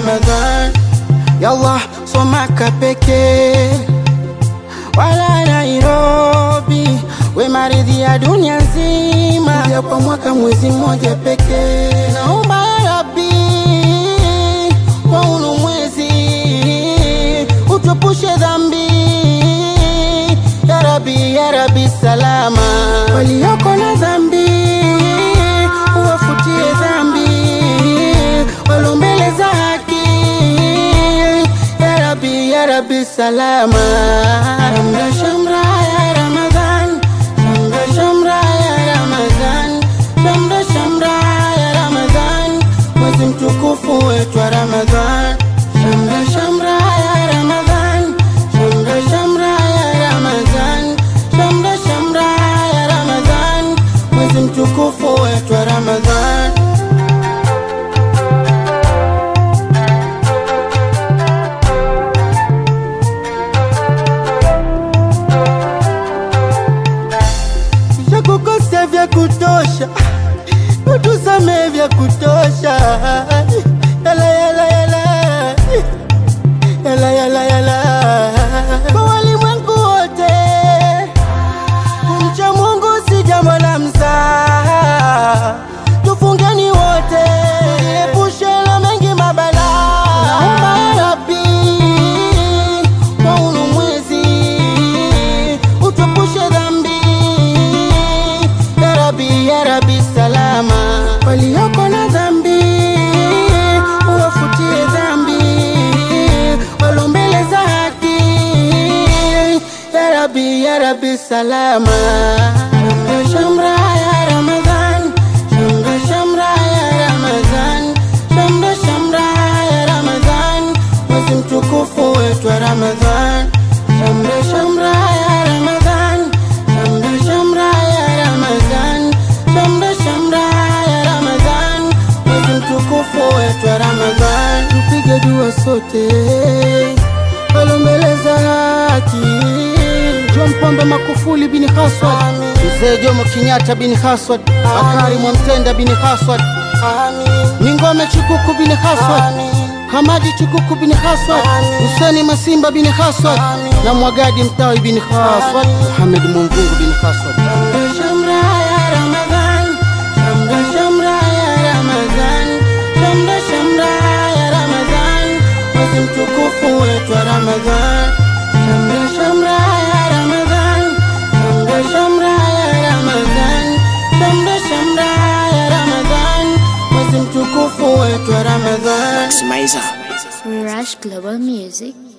Ramadhan. Yallah, somaka pekee wala Nairobi, we maridhi ya dunia nzima, ya kwa mwaka mwezi mmoja pekee. Naomba ya Rabbi kwa unu mwezi utupushe dhambi, ya Rabbi, ya Rabbi salama, walioko na dhambi uwafutie dhambi, walo mbele za haki, ya Rabbi, ya Rabbi salama. Shamra shamra ya Ramadhan, shamra shamra ya Ramadhan, shamra shamra ya Ramadhan, mwezi mtukufu wetu wa Ramadhan. Shamra shamra ya Ramadhan, shamra shamra ya Ramadhan, shamra shamra ya Ramadhan, mwezi mtukufu wetu wa Ramadhan. Shakukosea vya kutosha, utusame vya kutosha. Yala yala yala yala yala yala, kwa walimwengu wote kumcha Mungu si jambo la mzaha, tufungeni wote, epushe na mengi mabala. Naomba ya Rabbi kwa unu mwezi utupushe dhambi, ya Rabbi, ya Rabbi salama, walioko na dhambi uwafutie dhambi, walo mbele za haki, ya Rabbi, ya Rabbi salama. Shamra shamra ya Ramadhan, shamra shamra ya Ramadhan, shamra shamra ya Ramadhan, mwezi mtukufu wetu wa Ramadhan. Shamra shamra ya Ramadhan, shamra shamra ya Ramadhan, shamra shamra ya Ramadhan, mwezi mtukufu wetu wa Ramadhan. Tupige dua sote walo mbele za haki John Pombe Makufuli bin Haswad, Mzee Jomo Kenyatta bin Haswad, Bakari Mwamtenda bin Haswad, Ningome Chikuku bin Haswad, Hamadi Chikuku bin Haswad, Huseni Masimba bin Haswad na Mwagadi Mtawi bin Haswad, Muhamed Mumvungu bin Haswad. Shamra shamra ya Ramadhan, shamra shamra ya Ramadhan, shamra shamra ya Ramadhan, mwezi mtukufu wetu wa Ramadhan. Shamra shamra ya Ramadhan, shamra shamra ya Ramadhan, shamra shamra ya Ramadhan, mwezi mtukufu wetu wa Ramadhan. Maximizer. Rush Global Music.